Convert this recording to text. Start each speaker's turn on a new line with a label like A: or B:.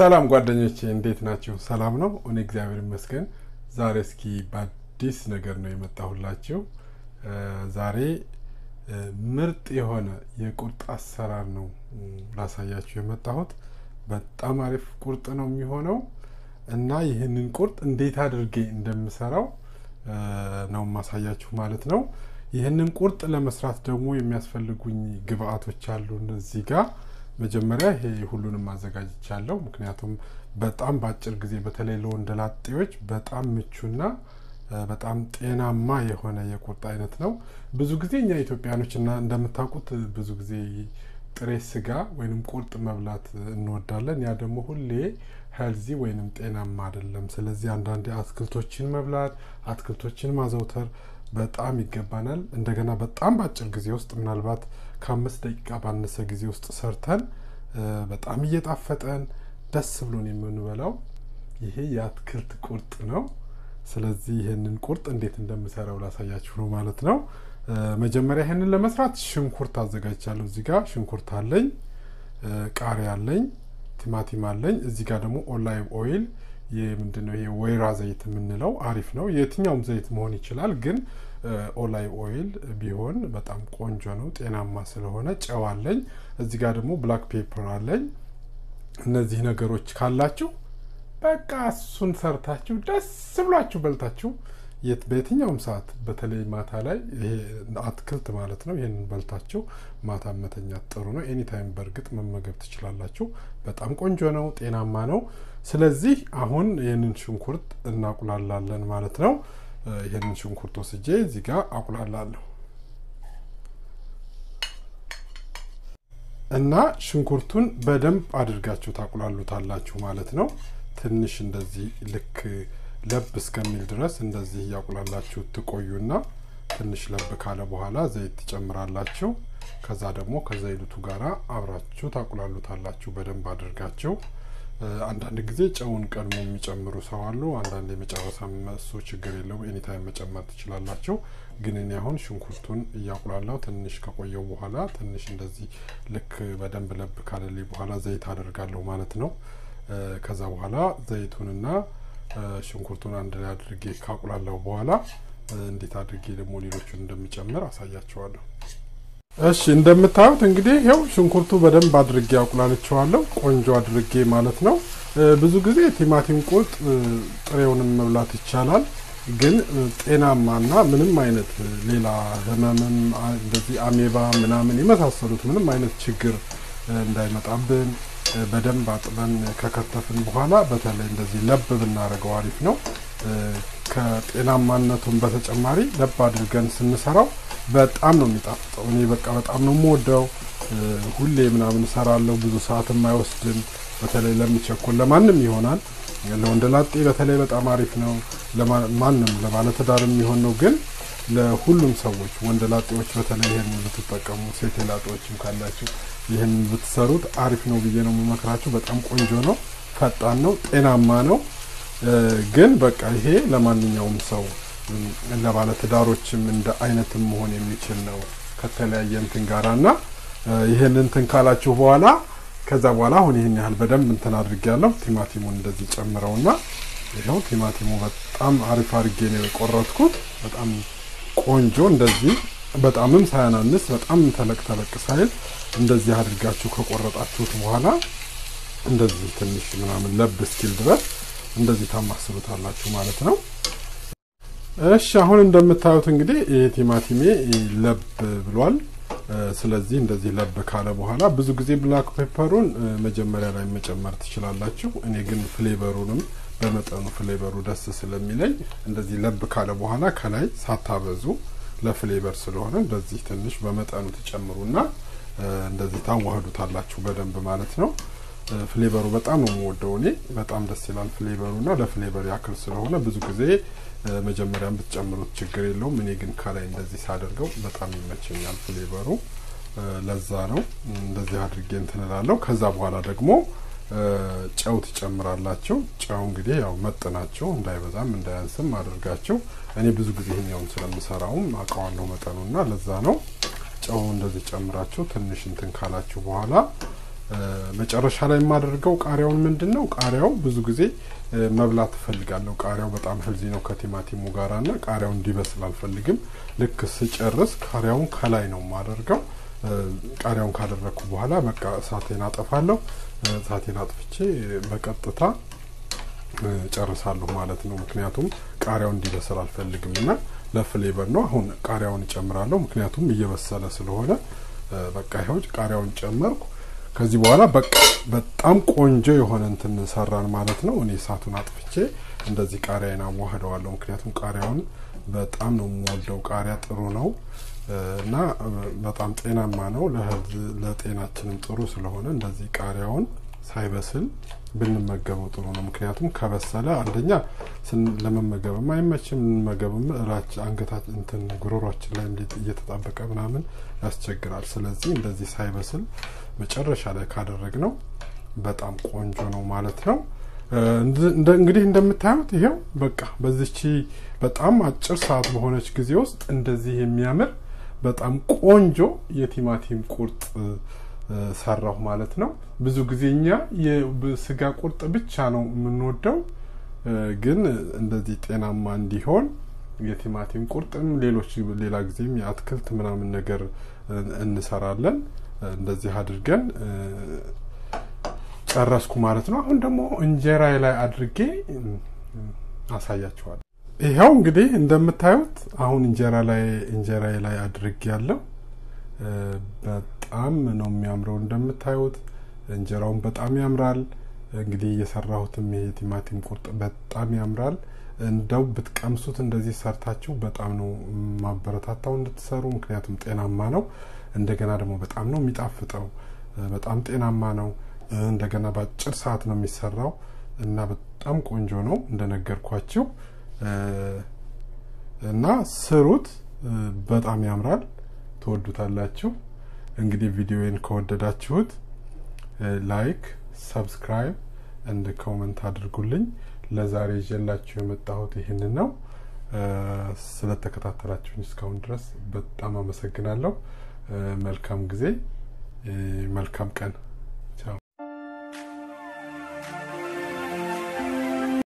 A: ሰላም ጓደኞቼ እንዴት ናችሁ? ሰላም ነው? እኔ እግዚአብሔር ይመስገን። ዛሬ እስኪ በአዲስ ነገር ነው የመጣሁላችሁ። ዛሬ ምርጥ የሆነ የቁርጥ አሰራር ነው ላሳያችሁ የመጣሁት። በጣም አሪፍ ቁርጥ ነው የሚሆነው እና ይህንን ቁርጥ እንዴት አድርጌ እንደምሰራው ነው ማሳያችሁ ማለት ነው። ይህንን ቁርጥ ለመስራት ደግሞ የሚያስፈልጉኝ ግብአቶች አሉ እዚህ ጋር መጀመሪያ ይሄ ሁሉንም አዘጋጅቻለሁ። ምክንያቱም በጣም በአጭር ጊዜ በተለይ ለወንደላጤዎች በጣም ምቹና በጣም ጤናማ የሆነ የቁርጥ አይነት ነው። ብዙ ጊዜ እኛ ኢትዮጵያኖች እና እንደምታውቁት ብዙ ጊዜ ጥሬ ስጋ ወይንም ቁርጥ መብላት እንወዳለን። ያ ደግሞ ሁሌ ሄልዚ ወይንም ጤናማ አይደለም። ስለዚህ አንዳንዴ አትክልቶችን መብላት፣ አትክልቶችን ማዘውተር በጣም ይገባናል። እንደገና በጣም በአጭር ጊዜ ውስጥ ምናልባት ከአምስት ደቂቃ ባነሰ ጊዜ ውስጥ ሰርተን በጣም እየጣፈጠን ደስ ብሎን የምንበላው ይሄ የአትክልት ቁርጥ ነው። ስለዚህ ይህንን ቁርጥ እንዴት እንደምሰራው ላሳያችሁ ነው ማለት ነው። መጀመሪያ ይህንን ለመስራት ሽንኩርት አዘጋጅቻለሁ። እዚህ ጋር ሽንኩርት አለኝ፣ ቃሪያ አለኝ፣ ቲማቲም አለኝ። እዚህ ጋር ደግሞ ኦላይቭ ኦይል ምንድነው ይሄ ወይራ ዘይት የምንለው አሪፍ ነው። የትኛውም ዘይት መሆን ይችላል፣ ግን ኦላይቭ ኦይል ቢሆን በጣም ቆንጆ ነው፣ ጤናማ ስለሆነ። ጨው አለኝ። እዚህ ጋር ደግሞ ብላክ ፔፐር አለኝ። እነዚህ ነገሮች ካላችሁ በቃ እሱን ሰርታችሁ ደስ ብሏችሁ በልታችሁ በየትኛውም ሰዓት በተለይ ማታ ላይ ይሄ አትክልት ማለት ነው። ይህንን በልታችሁ ማታ መተኛት ጥሩ ነው። ኤኒታይም በእርግጥ መመገብ ትችላላችሁ። በጣም ቆንጆ ነው፣ ጤናማ ነው። ስለዚህ አሁን ይህንን ሽንኩርት እናቁላላለን ማለት ነው። ይህንን ሽንኩርት ወስጄ እዚህ ጋር አቁላላለሁ እና ሽንኩርቱን በደንብ አድርጋችሁ ታቁላሉታላችሁ ማለት ነው። ትንሽ እንደዚህ ልክ ለብ እስከሚል ድረስ እንደዚህ እያቁላላችሁ ትቆዩና ትንሽ ለብ ካለ በኋላ ዘይት ትጨምራላችሁ። ከዛ ደግሞ ከዘይቱ ጋር አብራችሁ ታቁላሉታላችሁ በደንብ አድርጋችሁ። አንዳንድ ጊዜ ጨውን ቀድሞ የሚጨምሩ ሰው አሉ። አንዳንድ የመጨረሻ እሱ ችግር የለውም፣ ኤኒታይም መጨመር ትችላላችሁ። ግን እኔ አሁን ሽንኩርቱን እያቁላላው ትንሽ ከቆየው በኋላ ትንሽ እንደዚህ ልክ በደንብ ለብ ካለልኝ በኋላ ዘይት አደርጋለሁ ማለት ነው። ከዛ በኋላ ዘይቱንና ሽንኩርቱን አንድ ላይ አድርጌ ካቁላላው በኋላ እንዴት አድርጌ ደግሞ ሌሎቹን እንደሚጨምር አሳያቸዋለሁ። እሺ እንደምታዩት እንግዲህ ይኸው ሽንኩርቱ በደንብ አድርጌ አቁላልቸዋለሁ፣ ቆንጆ አድርጌ ማለት ነው። ብዙ ጊዜ ቲማቲም ቁርጥ ጥሬውንም መብላት ይቻላል። ግን ጤናማና ምንም አይነት ሌላ ህመምም እንደዚህ አሜባ ምናምን የመሳሰሉት ምንም አይነት ችግር እንዳይመጣብን በደንብ አጥበን ከከተፍን በኋላ በተለይ እንደዚህ ለብ ብናደርገው አሪፍ ነው። ከጤናማነቱን በተጨማሪ ለብ አድርገን ስንሰራው በጣም ነው የሚጣፍጠው። እኔ በቃ በጣም ነው የምወደው። ሁሌ ምናምን እሰራለሁ። ብዙ ሰዓትም አይወስድም። በተለይ ለሚቸኩል ለማንም ይሆናል። ለወንደላጤ በተለይ በጣም አሪፍ ነው። ማንም ለባለትዳር የሚሆን ነው። ግን ለሁሉም ሰዎች ወንደላጤዎች በተለይ ይህን ብትጠቀሙ፣ ሴት ላጤዎችም ካላችሁ ይህን ብትሰሩት አሪፍ ነው ብዬ ነው የምመክራችሁ። በጣም ቆንጆ ነው፣ ፈጣን ነው፣ ጤናማ ነው። ግን በቃ ይሄ ለማንኛውም ሰው ለባለትዳሮችም እንደ አይነትም መሆን የሚችል ነው ከተለያየ እንትን ጋራ እና ይህን እንትን ካላችሁ በኋላ ከዛ በኋላ አሁን ይህን ያህል በደንብ እንትን አድርጌ ያለሁ ቲማቲሙን እንደዚህ ጨምረውና ይኸው ቲማቲሙ በጣም አሪፍ አድርጌ ነው የቆረጥኩት። በጣም ቆንጆ እንደዚህ በጣምም ሳያናንስ በጣም ተለቅ ተለቅ ሳይል እንደዚህ አድርጋችሁ ከቆረጣችሁት በኋላ እንደዚህ ትንሽ ምናምን ለብ እስኪል ድረስ እንደዚህ ታማስሉታላችሁ ማለት ነው። እሺ አሁን እንደምታዩት እንግዲህ ይህ ቲማቲሜ ለብ ብሏል። ስለዚህ እንደዚህ ለብ ካለ በኋላ ብዙ ጊዜ ብላክ ፔፐሩን መጀመሪያ ላይ መጨመር ትችላላችሁ። እኔ ግን ፍሌቨሩንም በመጠኑ ፍሌቨሩ ደስ ስለሚለኝ እንደዚህ ለብ ካለ በኋላ ከላይ ሳታበዙ ለፍሌቨር ስለሆነ እንደዚህ ትንሽ በመጠኑ ትጨምሩና እንደዚህ ታዋህዱታላችሁ በደንብ ማለት ነው። ፍሌቨሩ በጣም ነው የምወደው እኔ በጣም ደስ ይላል ፍሌቨሩ እና ለፍሌቨር ያክል ስለሆነ ብዙ ጊዜ መጀመሪያም ብትጨምሩት ችግር የለውም። እኔ ግን ከላይ እንደዚህ ሳደርገው በጣም ይመቸኛል ፍሌቨሩ። ለዛ ነው እንደዚህ አድርጌ እንትን እላለሁ። ከዛ በኋላ ደግሞ ጨው ትጨምራላችሁ። ጨው እንግዲህ ያው መጥናቸው እንዳይበዛም እንዳያንስም አድርጋቸው። እኔ ብዙ ጊዜ ይሄኛውን ስለምሰራውም አውቀዋለሁ መጠኑና ለዛ ነው ጨው እንደዚህ ጨምራችሁ ትንሽ እንትን ካላችሁ በኋላ መጨረሻ ላይ የማደርገው ቃሪያውን ምንድን ነው ቃሪያው ብዙ ጊዜ መብላት እፈልጋለሁ። ቃሪያው በጣም ህልዚ ነው ከቲማቲሙ ጋራ እና ቃሪያው እንዲበስል አልፈልግም። ልክ ስጨርስ ቃሪያውን ከላይ ነው የማደርገው። ቃሪያውን ካደረግኩ በኋላ በቃ እሳቴን አጠፋለሁ። እሳቴን አጥፍቼ በቀጥታ ጨርሳለሁ ማለት ነው። ምክንያቱም ቃሪያው እንዲበስል አልፈልግም እና ለፍሌቨር ነው። አሁን ቃሪያውን እጨምራለሁ፣ ምክንያቱም እየበሰለ ስለሆነ በቃ ይኸው ቃሪያውን ጨመርኩ። ከዚህ በኋላ በቃ በጣም ቆንጆ የሆነ እንትን ሰራን ማለት ነው። እኔ እሳቱን አጥፍቼ እንደዚህ ቃሪያን አዋህደዋለሁ። ምክንያቱም ቃሪያውን በጣም ነው የምወደው። ቃሪያ ጥሩ ነው እና በጣም ጤናማ ነው፣ ለጤናችንም ጥሩ ስለሆነ እንደዚህ ቃሪያውን ሳይበስል ብንመገበው ጥሩ ነው። ምክንያቱም ከበሰለ አንደኛ ለመመገብም አይመችም፣ እንመገብም እላች አንገታች እንትን ጉሮሯችን ላይ እየተጣበቀ ምናምን ያስቸግራል። ስለዚህ እንደዚህ ሳይበስል መጨረሻ ላይ ካደረግ ነው በጣም ቆንጆ ነው ማለት ነው። እንግዲህ እንደምታዩት ይሄው በቃ በዚች በጣም አጭር ሰዓት በሆነች ጊዜ ውስጥ እንደዚህ የሚያምር በጣም ቆንጆ የቲማቲም ቁርጥ ሰራሁ ማለት ነው። ብዙ ጊዜ እኛ የስጋ ቁርጥ ብቻ ነው የምንወደው፣ ግን እንደዚህ ጤናማ እንዲሆን የቲማቲም ቁርጥም ሌሎች ሌላ ጊዜም የአትክልት ምናምን ነገር እንሰራለን። እንደዚህ አድርገን ጨረስኩ ማለት ነው። አሁን ደግሞ እንጀራ ላይ አድርጌ አሳያችኋለሁ። ይኸው እንግዲህ እንደምታዩት አሁን እንጀራ ላይ እንጀራ ላይ አድርጌ ያለው በጣም ነው የሚያምረው። እንደምታዩት እንጀራውን በጣም ያምራል። እንግዲህ የሰራሁትም ይሄ ቲማቲም ቁርጥ በጣም ያምራል። እንደው ብትቀምሱት እንደዚህ ሰርታችሁ በጣም ነው ማበረታታው እንድትሰሩ፣ ምክንያቱም ጤናማ ነው። እንደገና ደግሞ በጣም ነው የሚጣፍጠው። በጣም ጤናማ ነው። እንደገና በአጭር ሰዓት ነው የሚሰራው እና በጣም ቆንጆ ነው እንደነገርኳችሁ እና ስሩት። በጣም ያምራል። ትወዱታላችሁ። እንግዲህ ቪዲዮን ከወደዳችሁት ላይክ፣ ሰብስክራይብ እንድ ኮመንት አድርጉልኝ። ለዛሬ ይዤላችሁ የመጣሁት ይህንን ነው። ስለተከታተላችሁኝ እስካሁን ድረስ በጣም አመሰግናለሁ። መልካም ጊዜ፣ መልካም ቀን